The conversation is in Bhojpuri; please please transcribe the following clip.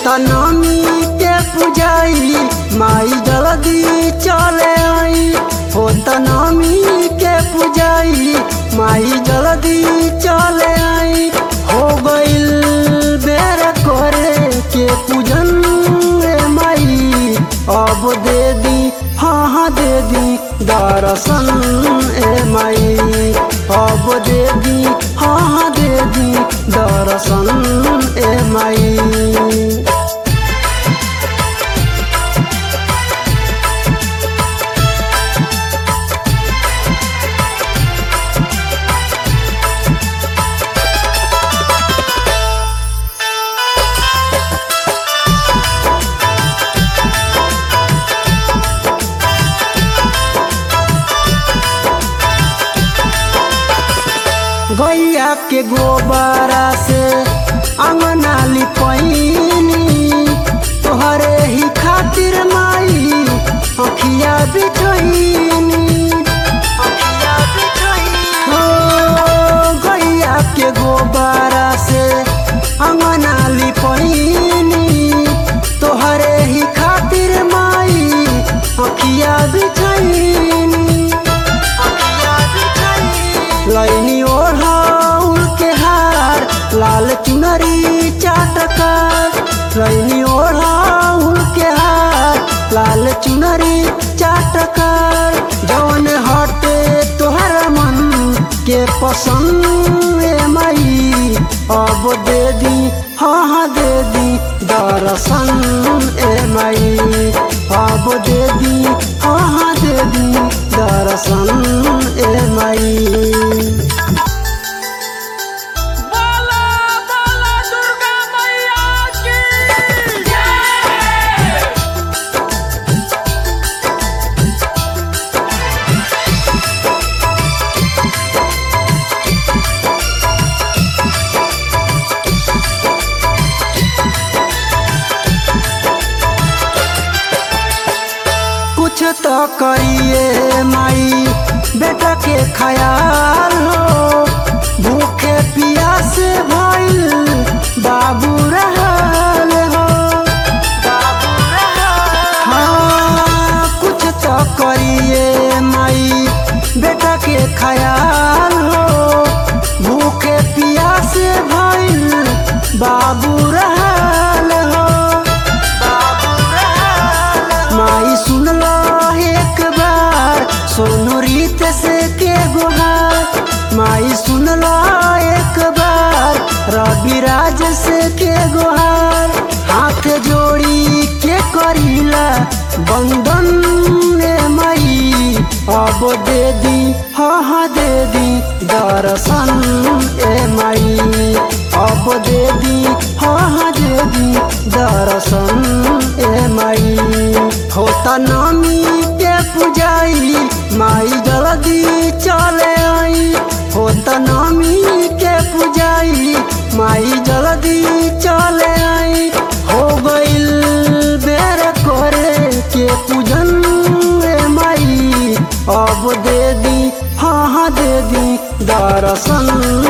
होता नमी के पुजाई माई जल्दी चले आई होता नमी के पुजाई माई जल्दी चले आई हो गइल बेर करे के पूजन रे माई अब दे दी हाँ हाँ दे दी दर्शन ए माई अब दे दी हाँ हाँ दे दी दर्शन ए माई गैया के गोबरा से अंगना लिपैनी तोहरे ही खातिर माई अखिया बिठैनी अखिया बिठैनी हो गैया के गोबरा से अंगना लिपैनी तोहरे ही खातिर माई अखिया बिठैनी अखिया बिठैनी लैनी ओढ़ाउल के हार लाल चुनरी चाटकार लैनी ओढ़ाउल के हार लाल चुनरी चाटकार जौन हटे तोहर मन के पसंद ए माई अब दे दी हाँ हाँ दे दी दर्शन ए माई अब दे दी हाँ हाँ दे दी दर्शन ए माई बोला बोला दुर्गा मैया की जय कुछ तो करिए माई बेटा के ख्याल हो भूखे प्यासे भइल बाबू रहल हो बाबू रहल हाँ कुछ तो करिए माई बेटा के ख्याल हो भूखे प्यासे भइल बाबू रहल हो बाबू रहल माई सुन लो एक बार सोनू रीत से के गुहार माई सुन लो एक बार रवि राज से के गुहार हाथ जोड़ी के करीला बंधन ने माई अब दे दी हाँ हाँ दे दी दर्शन ए माई अब दे दी हाँ हाँ दे दी दर्शन ए माई होता नामी के पुजाई माई जल्दी चले आई होता नामी के पुजाई माई जल्दी चले आई हो गइल बेर करे के पूजन रे माई अब दे दी हाँ हाँ दे दी दर्शन